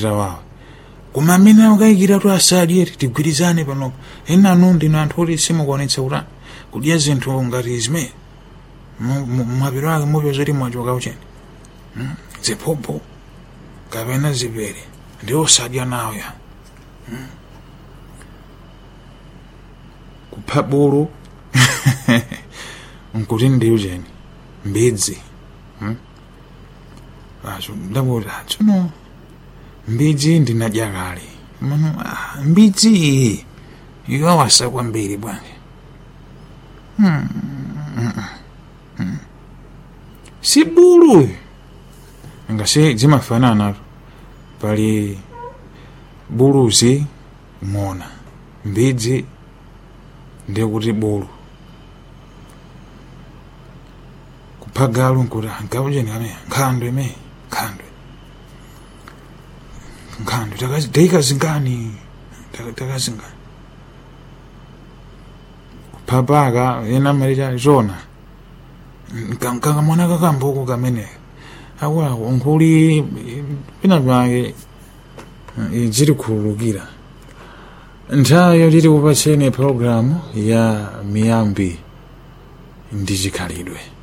zawawa koma amene akayikira tu asadye tigwirizane panopo enanu ndino anthu oti simukuonetsa kuti kudya zinthu ngati zimene mwapiro ake mupeza kuti mwachoka ucheni ziphuphu kapena zipere ndi osadya nawo ya kupha bulu nkuti ndi ucheni mbidzi acho ndakuti tsono mbidzi ndinadya kale mano mbidzi iyi ikawasa kwambiri bwanji si bulu ngasi zimafanana pali buluzi ng'ona mbidzi ndikuti bulu kupha galu nkuti gaujeni kame nkhandwe me nkhandwe nkhandwe takazingani takazingani kupha paka ena malita zona kakamwana kakambuku kameneka akwako nkuli pina pake ziri kuulukira nthawi yoti tikupatseni programu ya miyambi ndi chikhalidwe